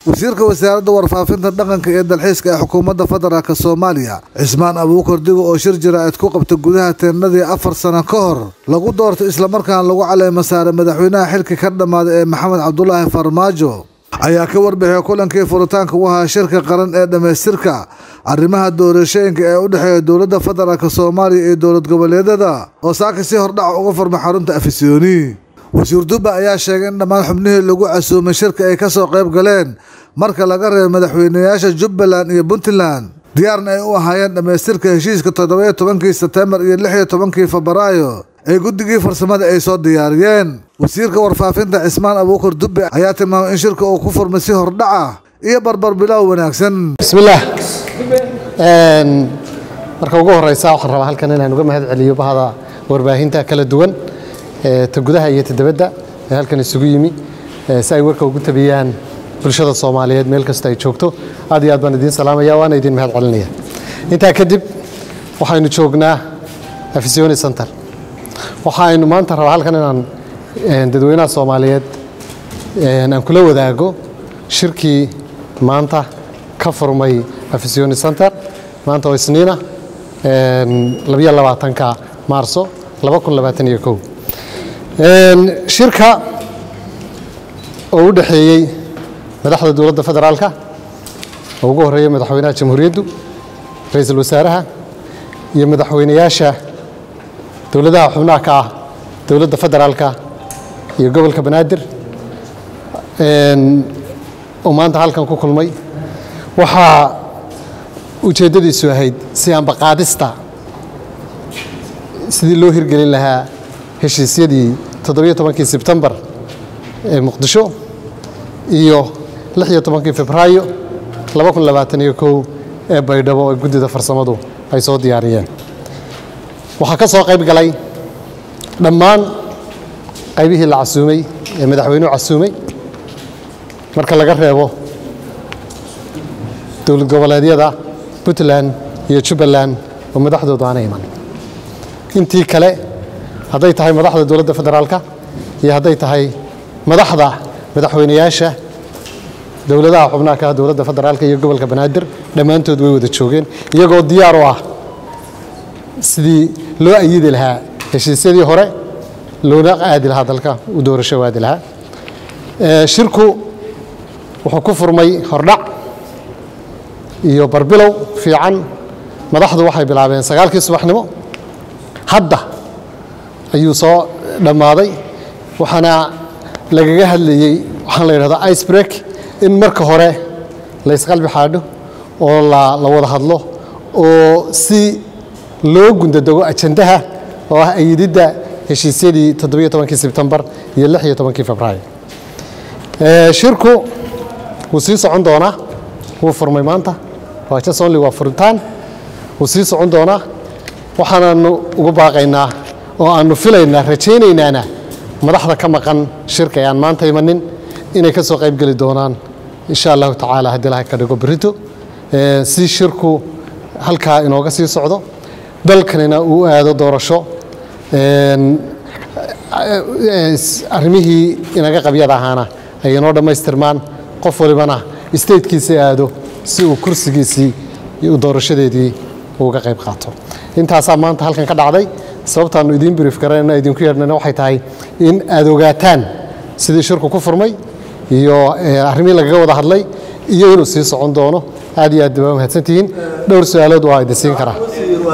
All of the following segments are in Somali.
wasiirka wasaaradda warfaafinta dhaqanka ee dalxiiska ee xukuumadda federaalk soomaaliya cismaan abuukar digo oo shir jaraa'id ku qabta gudaha teennadii afar sano ka hor lagu doortay islamarkaana lagu caleema saaray madaxweynaha xilka ka dhammaaday ee maxamed cabdulaahi farmaajo ayaa ka warbixiyay kulankii furitaanka u ahaa shirka qaran ee dhammaystirka arrimaha doorashooyinka ee u dhexeeya dowladda federaalk soomaaliya iyo dowlad goboleedyada oo saaka si hordhac uga furmay xarunta afisyooni wasiir dubba ayaa sheegay in dhammaan xubnihii lagu casuumay shirka ay ka soo qayb galeen marka laga reebo madaxweynayaasha jubbaland iyo puntland diyaarna ay u ahaayeen dhammaystirka heshiiska toddobayo tobankii sebtembar iyo lix iyo tobankii febraayo ee guddigii farsamada ay soo diyaariyeen wasiirka warfaafinta cismaan abuukar dubbe ayaa tilmaamay in shirka uu ku furmay si hordhaca iyo barbar bilow wanaagsan bismillaah marka ugu horeysa waxaan rabaa halkan inaan uga mahad celiyo bahda warbaahinta kala duwan ta gudaha iyo ta dibadda ee halkan isugu yimi si ay warka ugu tabiyaan bulshada soomaaliyeed meel kasta ay joogto aad iyo aad baan idiin salaamaya waana idiin mahad celinaya intaa kadib waxaynu joognaa afisyooni center waxaynu maanta rabaa halkan inaan dadweynaha soomaaliyeed aan kula wadaago shirkii maanta ka furmay afisyooni center maanta oo isniina labiyo labaatanka maarso laba kun labaatan iyo kow shirka oo u dhexeeyey madaxda dowladda federaalka oo ugu horeeya madaxweynaha jamhuuriyaddu ra-iisul wasaaraha iyo madaxweynayaasha dowladaha xubnaha ka ah dowladda federaalka iyo gobolka banaadir oo maanta halkan ku kulmay waxaa ujeeddadiisu ahayd si ambaqaadista sidii loo hirgelin lahaa heshiisyadii toddobiyo tobankii sebtembar ee muqdisho iyo lix iyo tobankii febraayo laba kun labaatan iyo kow ee baydhabo ee guddida farsamadu ay soo diyaariyeen waxaa ka soo qayb galay dhammaan qaybihii la casuumay ee madaxweynuhu casuumay marka laga reebo dowlad goboleedyada puntland iyo jubbaland oo madaxdoodu aana iman intii kale hadday tahay madaxda dowladda federaalka iyo hadday tahay madaxda madaxweynayaasha dowladaha xubnaha ka ah dowladda federaalka iyo gobolka banaadir dhammaantood way wada joogeen iyagoo diyaar u ah sidii loo ayidi lahaa heshiisyadii hore loona aadi lahaa dalka u doorasho aadi lahaa shirku wuxuu ku furmay hordhac iyo barbilow fiican madaxdu waxay bilaabeen sagaalkii subaxnimo hadda ayuu soo dhammaaday waxaana lagaga hadlayey waxaan la yidhahdaa ice break in marka hore la ysqalbi xaadho oo la wada hadlo oo si loo gundadego ajandaha oo ah ayididda heshiisyadii toddobiyo tobankii sebtembar iyo lix iyo tobankii febraayo shirku wuu sii socon doonaa wuu furmay maanta waa just only waa furitaan wuu sii socon doonaa waxaanaanu ugu baaqaynaa oo aanu filaynaa rajaynaynaana madaxda ka maqan shirka ee aan maanta imanin inay ka soo qayb geli doonaan insha allahu tacaala haddii ilahay ka dhigo berito si shirku halkaa inooga sii socdo dalkanina uu aado doorasho arrimihii inaga qabyada ahaana ay inoo dhammaystirmaan qof walibana statekiisa aado si uu kursigiisii doorashadeedii uga qayb qaato intaasaa maanta halkan ka dhacday sababtaannu idiin brief garanayna idinku yeedhnana waxay tahay in aad ogaataan sidii shirku ku furmay iyo arrimihii lagaga wada hadlay iyo inuu sii socon doono aad iyo aad baa mahadsantihiin dhowr su-aalood waa idin siin karaa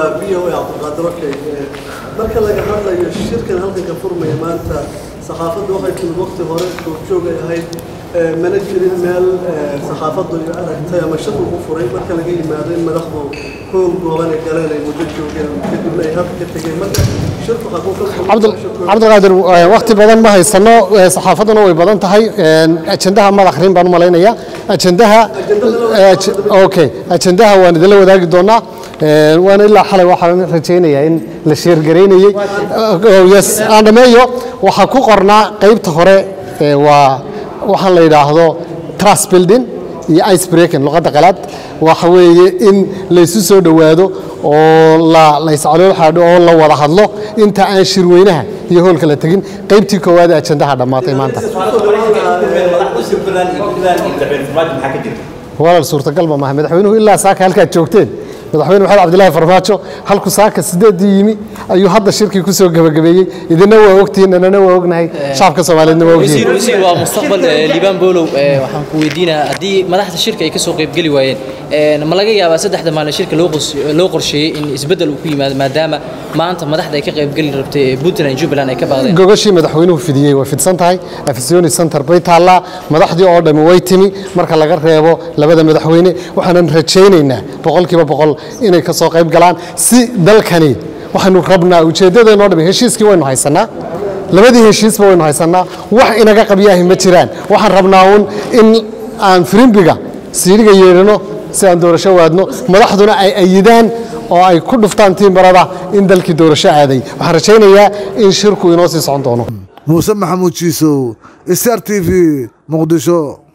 marka laga hadlayo shirkan halkan ka furmaya maanta saxaafaddu waxay timid waqti hore joogjoog ay ahayd mana jirin meel saxaafaddu aragtay ama shir lagu furay marka laga yimaado in madaxdu hool gooban ay galeen ay muddo joogeen kadibna ay halka ka tegeen marka shirku cabdilqaadir waqti badan ma haysano saxaafadduna way badan tahay ajandaha maad akhrin baan u malaynaya ajandaha okay ajandaha waan idinla wadaagi doonaa waana ilaa xalay waxaan rajaynayaa in la sheergaraynayey yes aan dhameeyo waxaa ku qornaa qaybta hore waa waxaan la yidhaahdo trust building iyo ice breaking luqadda qalaad waxa weeye in laysu soo dhowaado oo la layscalool xaadho oo la wada hadlo inta aan shirweynaha iyo hoolka la tegin qaybtii koowaad ee ajandaha dhammaatay maanta walaal suurtagalba maaha madaxweynuhu ilaa saaka halkaad joogteen madaxweyne maxamed cabdilaahi farmaajo halku saaka sideedii yimi ayuu hadda shirkii ku soo gebagabeeyey idina waa ogtihiin anana waa ognahay shacabka soomaaliyeedna waa ogyihiin wasiir waa mustaqbal liibaan boolow waxaan ku weydiinaa haddii madaxda shirka ay ka soo qaybgeli waayeen ma laga yaabaa saddexda maalin shirka loo qorsheeyey in isbeddel uu ku yimaado maadaama maanta madaxda ay ka qaybgeli rabtay puntland iyo jubbaland ay ka baaqdeen gogashii madaxweynuhu fidiyey way fidsan tahay afisoni center bay taallaa madaxdii oo dhammi way timi marka laga reebo labada madaxweyne waxaanan rajaynaynaa boqolkiiba boqol inay ka soo qayb galaan si dalkani waxaynu rabnaa ujeeddadeenoo dhami heshiiskii waynu haysanaa labadii heshiisba waynu haysanaa wax inaga qabyaahi ma jiraan waxaan rabnaa uun in aan firimbiga siidhiga yeedhano si aan doorasho waadno madaxduna ay ayidaan oo ay ku dhuftaan tiimbarada in dalkii doorasho aaday waxaan rajaynayaa in shirku inoo sii socon doono muuse maxamuud jiisow star t v muqdisho